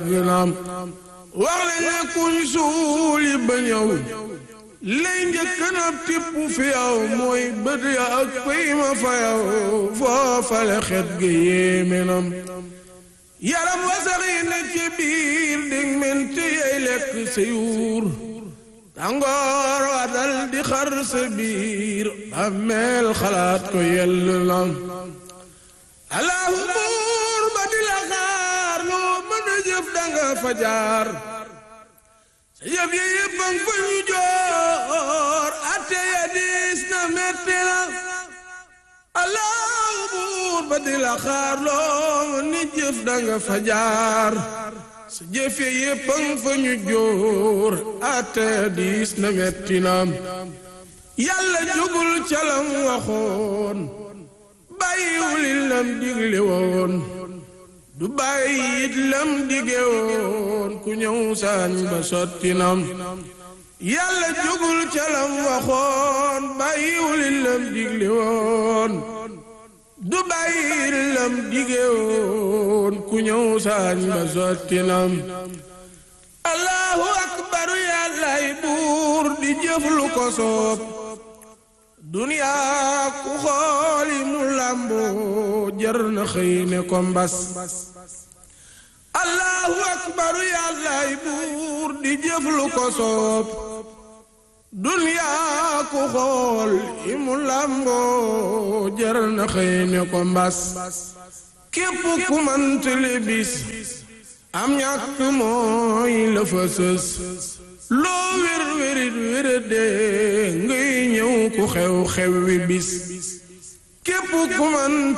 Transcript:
yàgg naam wax leen ne kuñ suuli ba ñëw lay njëkk na tipp fi yow mooy bët ya ak pëy ma fa yow foofale xet gi yéeme nam yaram wasax yi ne ci biir dig mente yey lekk sa yuur tàngoor wa dal di xar sa biir bàmmeel xalaat ko yell na allahu buur ba di la xaar loo mën a jëf danga fa jaar sa yëf yi yëpp ang fa ñu joor atte ya diis na metti na allahu buur ba di la xaar loo mën a jëf danga fa jaar sa jëf yi yëpp ang fa ñu joor atte ya diis na metti na yàlla jugul calam waxoon bàyyiwul lam digle woon du bàyyi it lam dige woon ku ñëw saañ ba sotti nam yàlla jugul ca lam waxoon bàyyiwul lam digle woon du bàyyi it lam dige woon ku ñëw saañ ba sotti nam allahu akbar yàllay buur di jëf lu ko soob duniyaa ku xooli mu làmboo jër na xëy ne ko mbas allahu akbaru yàllaay buur di jëf lu ko soob duniyaa ku xool i mu làmboo jër na xëy ne ko mbas képp ku mantali bis am ñàkk mooy la fa sës loo wér wérit wérade ngay ñëw ku xew xew wi bis képp ku man